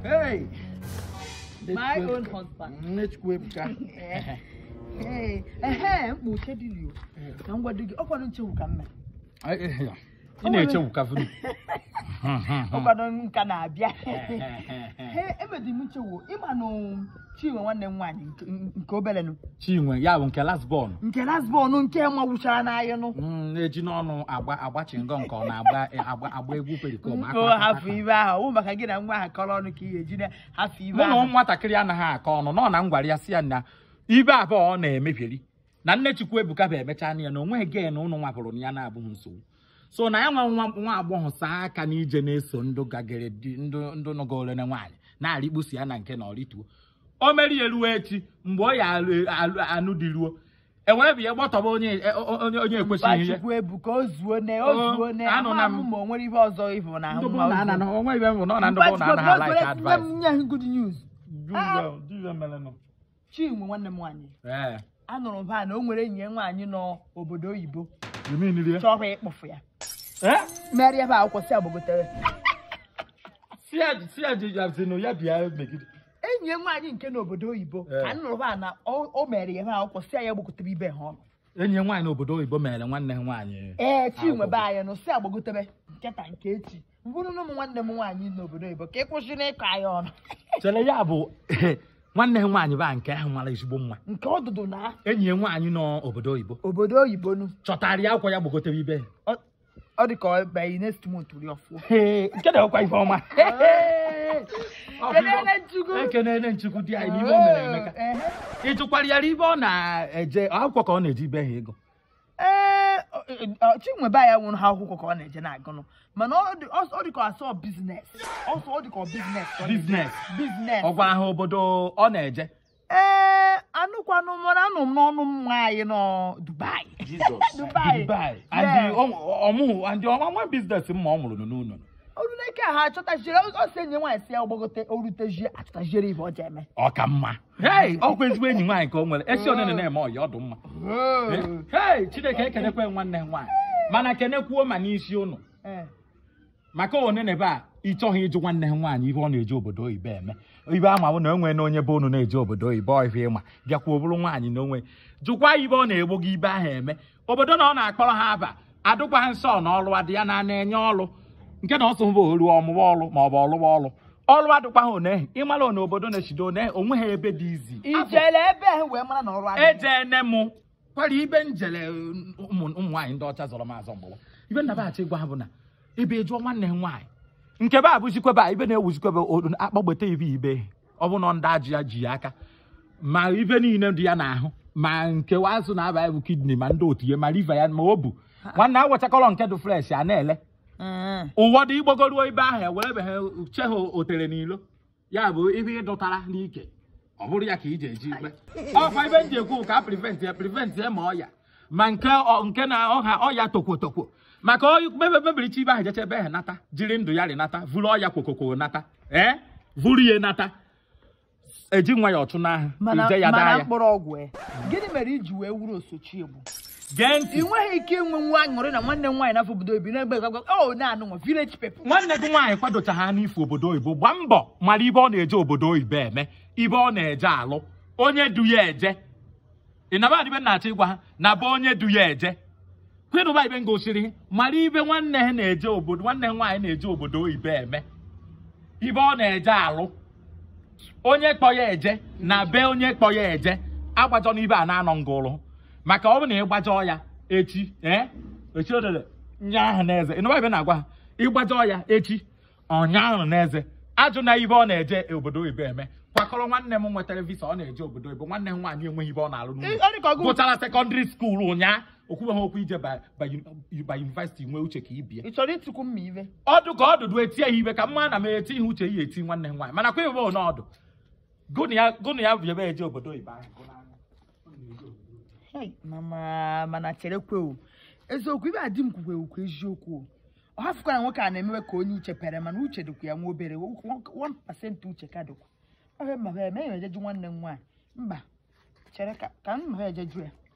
Hey! My own husband. Nnechukwu Ebuka. Ee, ehe, mkpa uche dị lio. Ka m gwado gị, ọkwado nchewu ka m mee. Ị na-echewu ka funu. Ọkwado nka na-abịa. Ee, emedi m nchewu, ịma nụ Chinwe nwanne m nwaanyị nke- nke obere nụ. Chinwe ya bụ nke last born. Nke lasbọn nke mawụchara n'anya nụ. Mm, na-eji n'ọnụ agba agbachi ngọ nke ọ na-agba agba agba egwu perikom Nke hafụ ibe ahụ, ọ bụ maka gị na nwa ahụ kọrọ ọnụ ka ị ga-eji na hafụ ibe mụ na ahụ. nwatakịrị anaghị akọ ọnụ nọ na ngwara ya si ya na ibe abụọ ọ na-emebieri na nne chukwu ebuka bụ emecha ya na onweghị gen ụnụ nwapụrụ na ya na-abụghị nsogbu so na ya nwa nwa nwa agbọghọ saa aka n'ije na-eso ndụ gagere di ndụ ndụ nọgole na nwaanyị na-arịkpusi ya na nke na ọrịtuo o meri eruo echi mgbe ọ ya alụ- alụ- anụ dị ruo ewere bụ ya gbọtọba onye e- o- onye onye ekwesịghị ihe Chukwu ebu ka o zuo ne, o Oh, zuo ne. anụ na m. Ama m ma o nwere ihe ọzọ ịbụ na ahụ ndụ bụ ma o na ana zuo. onwe ibe m bụ na ọ na ndụ bụ na anaghị alaik advice nye m good news. Do well, do well, melenụ. Chinwe nwanne m nwaanyị Ee, anụrụ m ha na o nwere enyi ya nwaanyị nọ obodo oyibo you mean it, yeah? chọrọ ịkpụfụ ya Eh? merịa ebe akwụkwọ si agbagotere si ya si ya ji ya sinu ya bịa megide enyi ya nwaanyị nke n'obodo oyibo Eh. ka anụrụ ha na o o mere ya ebe akwụkwọ si ya gbagotere ibe ha ọnụ enyi ya nwaanyị n'obodo oyibo mere nwanne ha nwaanyị ee Chinwe Agwụgwụ. be anyị nụ si agbagotere nketa nke echi mbụrụ na ụmụ nwanne m nwaanyị n'obodo oyibo ka ị kwụsị n'ịkọ anyị ọnụ chere ya bụ nwanne ha nwaanyị ba nke ahụ mara ezigbo mma nke ọdụdụ na enyi ya nwaanyị n'obodo oyibo obodo oyibo nụ chọtara ya akwa ya gbagotere ibe Ọ- ọ dị ka ọ bịa next month ri ọfụọ Ee, nke na ọkwa ife ọma Ọ bụ ife- Kelele Chukwu. ekenele nchukwu di anyị n'ihe o mere emeka Ehe. ị tụkwara ya ibe ọ na-eje akwụkwọ ka ọ na-eji ibe ha ego ee ọ- ọ- Chinwe be ya nwụrụ ha akwụkwọ ka ọ na-eje na-agụnụ mana ọ dị ọ- ọ dị ka asọ biznes ọsọ ọ dị ka biznes ka ọ na-eje. Business. biznes ọ gwara ha obodo ọ na-eje ee anụkwanụ m mana anụ m n'ọnụ m nwaanyị nọ Dubai Dubai Dubai Yeah. and ọmụ and ọnwa biznes ma ọ mụrụ n'ụlọ oruleke ha achọtachiere ọ sị enyi nwaanyị si ya gbagote orutezie achọtachiere ibe ọ ji eme ọ ka mma hei ọkwa ezigbo enyi nwaanyị ka o nwere esi onene na-eme ọya ọdụ mma hei chineke ekenekwe nwanne nwaanyị mana kenekwuo ma n'isi ụnụ Ee. maka onene be a ị chọghị ịjụ nwanne ha nwaanyị ibe ọ na-eje obodo oyibo eme ibe ama bụ na onwe na onye be unu na-eje obodo oyibo ọhịa ịma bịakwa ọ bụrụ nwaanyị na onwe jụkwa ibe ọ na-egbo gị ibe ahụ eme obodo na ọ na-akpọrọ ha aba adụkwa ha nsọ na ọlụ adị ya na na-enye ọlụ nke na ọsọ mbụ olu ọmụwa ọlụ ma ọ bụ ọlụwa ọlụ ọlụ adụkwa ha one ịmara na obodo na-echido one onwe ha ebe dị izi ijele ebe ahụ wee mara na ọrụ adịghị. ejene mụ kwara ibe njele ụmụ ụmụ nwaanyị ndị ọcha zọrọ m azọ mgbawa ibe nnabaghachi gwa ha bụ na ebe jụọ nwanne ha nwaanyị nke be abụzikwebe a ibe na-ewuzikwebe olu- akpọgbete ibe ibe ọ bụ na ndị ajụ ya ji ya aka ma ibe niile dị ya n'ahụ ma nke azụ na-aba ya bụ kidney ma ndị otu ya ma liva ya ma o bu nwanne awechakọrọ nke dị fresh a na-ele Mm. ụwọdụ igbogoruo ibe ahụ ewere be ha che ha otere n'ilo ya bụ ibe ịdụtara n'ike ọ bụrụ ya ka iji eji ikpe ọkwa ibe m ji ekwu ka prevent ya prevent ya ma ọya ma nke ọ- nke na ọha ọya tokwo tokwo maka oyi mebe mebiricha ibe ahụ jecha ebe ha nata jiri ndụ ya rịnata vuru ọya kwokoko nata ee vuru ya nata eji nwa ya ọchụ n'ahụ mana ije ya daa mana ya mkpụrụ ọgwụ e gịnị mere iji wee wuru osochi egbu gee ntị ị nweghị ike inwe nwa aṅụrị na nwanne m nwaanyị n'afọ obodo obi na-egbe gagwa o na-anụ nwa village people nwanne gị nwaanyị kwadocha ha n'ifo obodo oyibo gbaa mbọ mara ibe ọ na-eje obodo oyibo eme ibe ọ na-eje alụ onye du ya eje ị naba adịbe na-achọ ịgwa ha na be onye du ya eje kwedụba ibe ngosiri mara ibe nwanne ha na-eje obodo nwanne ha nwaanyị na-eje obodo oyibo eme ibe ọ na-eje alụ onye kpọ ya eje na be onye kpọ ya eje agbajọ n'ibe a na-anọ ngụrụ maka ọ bụ na ịgbajọ ya echi ee echi odele nya ahụ n'eze ịnụba ibe na-agwa ha ịgbajọ ya echi ọnya ahụ n'eze ajụ na ibe ọ na-eje obodo oyibo eme kwakọrọ nwanne m nwetara visa ọ na-eje obodo oyibo nwanne m nwaanyị enweghị ibe ọ na-alụ Ị- ọ dị ka n'ụlọ ọgụ- gụchara sekọndịrị skuul ụnyaa okwubeghị okwu ije ba ba uni- ba yunivasiti nwee uche ka ibie ị chọrọ ịtụkwu mma ibe ọdụ ka ọdụdụ etie ya ibe ka mma na m eti ihe uche ya eti nwanne m nwaanyị mana kwa ibe n'ọdụ gụnụ ya gụnụ ya bụ ebe eje obodo oyibo ahụ gụnụ anya. Hey, mama mana cherekwe o eziokwu ibe adị m kwukwe ukwu eziokwu o ọ hafụkwara nwoke a na-emewe ka onye uche pere mana uche dịkwa ya nwa obere 1% uche ka dịkwa ohe mma eme enyi ejeju nwanne m nwaanyị mba chere ka ka m ma ejeju ya